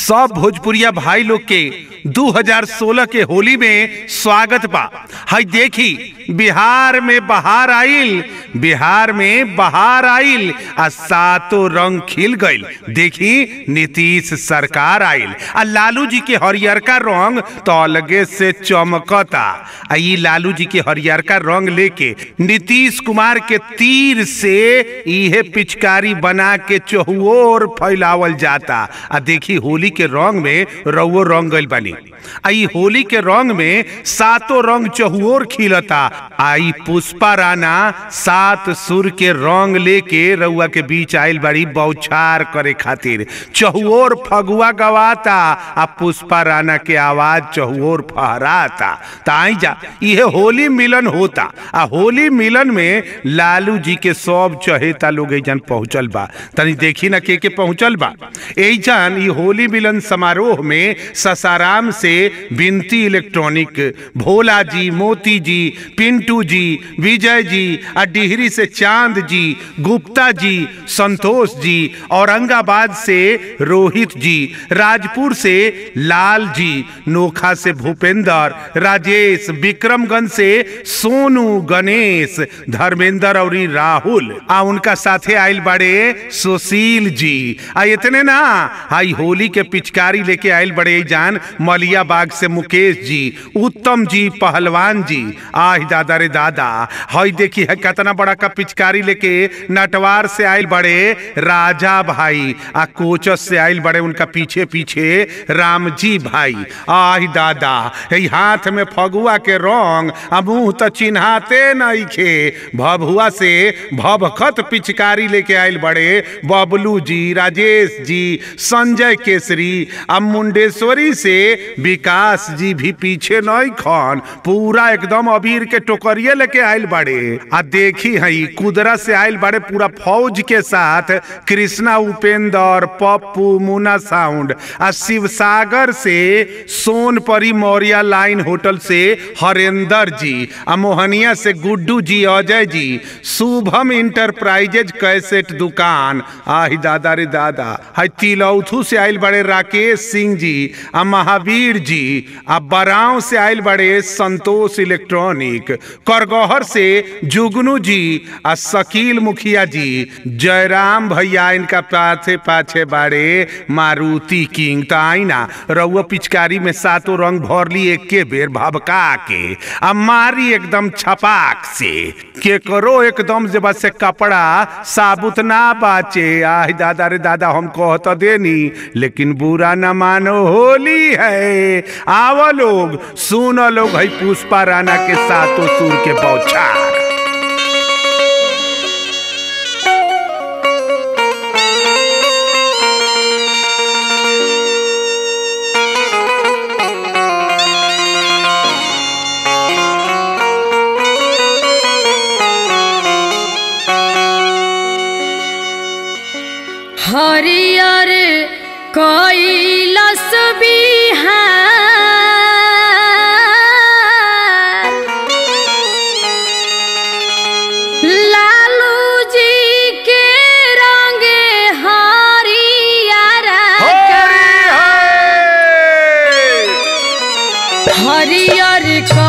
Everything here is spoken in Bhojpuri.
सब भोजपुरिया भाई लोग के 2016 के होली में स्वागत बा हई देखी बिहार में बहार आइल बिहार में बहार आइल आ सातों रंग खिल गइल देखी नीतीश सरकार आइल आ लालू जी के हरियरका रंग तो अलगे से चमकता आ ई लालू जी के हरियरका रंग लेके नीतीश कुमार के तीर से इहे पिचकारी बना के चहुओर फैलावल जाता आ देखी होली के रंग में रउओ रंग गइल बानी आ ई होली के रंग में सातों रंग चहुओर खिलता आ ई पुष्पा राणा सात सुर के रंग लेके रउआ के बीच आइल बाड़ी बौछार करे खातिर चहुओर फगुआ गवाता आ पुष्पा राणा के आवाज चहुओर फहराता त आई जा इहे होली मिलन होता आ होली मिलन में लालू जी के सब चहेता लोग एजन पहुंचल बा तनी देखी ना के के पहुंचल बा एजन ई होली मिलन समारोह में ससाराम से बिनती इलेक्ट्रॉनिक भोला जी मोती जी पिंटू जी विजय जी आ डिहरी से चांद जी गुप्ता जी संतोष जी औरंगाबाद से रोहित जी राजपुर से लाल जी नोखा से भूपेंद्र राजेश विक्रमगंज से सोनू गणेश धर्मेंद्र और राहुल आ उनका साथे आइल बड़े सुशील जी आ इतने ना हाई होली के पिचकारी लेके आइल बड़े जान मलिया बाग से मुकेश जी उत्तम जी पहलवान जी आह दादा रे दादा हई देखी है कितना बड़ा का पिचकारी लेके नटवार से आइल बड़े राजा भाई आ कोचस से आइल बड़े उनका पीछे पीछे राम जी भाई आह दादा है हाथ में फगुआ के रंग आ मुंह तो चिन्हाते नहीं खे भभुआ से भभखत पिचकारी लेके आइल बड़े बबलू जी राजेश जी संजय केसरी आ मुंडेश्वरी से विकास जी भी पीछे नहीं खन पूरा एकदम अबीर के टोकरिए लेके आइल बड़े आ देखी हई कुदरा से आइल बड़े पूरा फौज के साथ कृष्णा उपेंद्र पप्पू मुना साउंड आ शिवसागर से सोनपरी मौर्या लाइन होटल से हरेंद्र जी आ मोहनिया से गुड्डू जी अजय जी शुभम इंटरप्राइजेज कैसेट दुकान आही दादा रे दादा हई तिलौथू से आइल बड़े राकेश सिंह जी आ महावीर जी आ बराव से आइल बड़े संतोष इलेक्ट्रॉनिक करगहर से जुगनू जी आ शकील मुखिया जी जयराम भैया इनका पाछे पाछे बाड़े मारुति किंग तो आई ना रउआ पिचकारी में सातों रंग भर ली एक के बेर भबका के आ मारी एकदम छपाक से केकरो एकदम जे बस से कपड़ा साबुत ना बाचे आह दादा रे दादा हम कहत देनी लेकिन बुरा न मानो होली है आव लोग सुन लोग है पुष्पा राणा के सातों सुर के बौछार हरियर कैलस बिहार लालू जी के रंगे हरियर हरियर